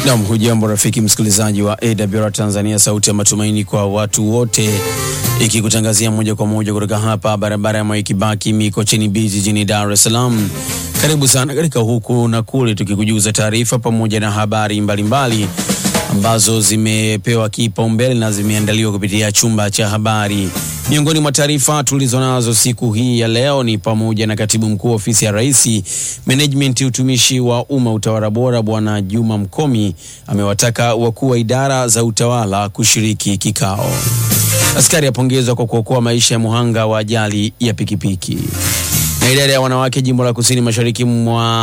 Nam, hujambo rafiki msikilizaji wa AWR Tanzania, sauti ya matumaini kwa watu wote, ikikutangazia moja kwa moja kutoka hapa barabara ya Mwai Kibaki Mikocheni B jijini Dar es Salaam. Karibu sana katika huku na kule, tukikujuza taarifa pamoja na habari mbalimbali mbali ambazo zimepewa kipaumbele na zimeandaliwa kupitia chumba cha habari. Miongoni mwa taarifa tulizonazo siku hii ya leo ni pamoja na katibu mkuu ofisi ya Rais, Management, utumishi wa umma, utawala bora, Bwana Juma Mkomi amewataka wakuu wa idara za utawala kushiriki kikao. Askari apongezwa kwa kuokoa maisha ya muhanga wa ajali ya pikipiki. Na idara ya wanawake jimbo la kusini mashariki mwa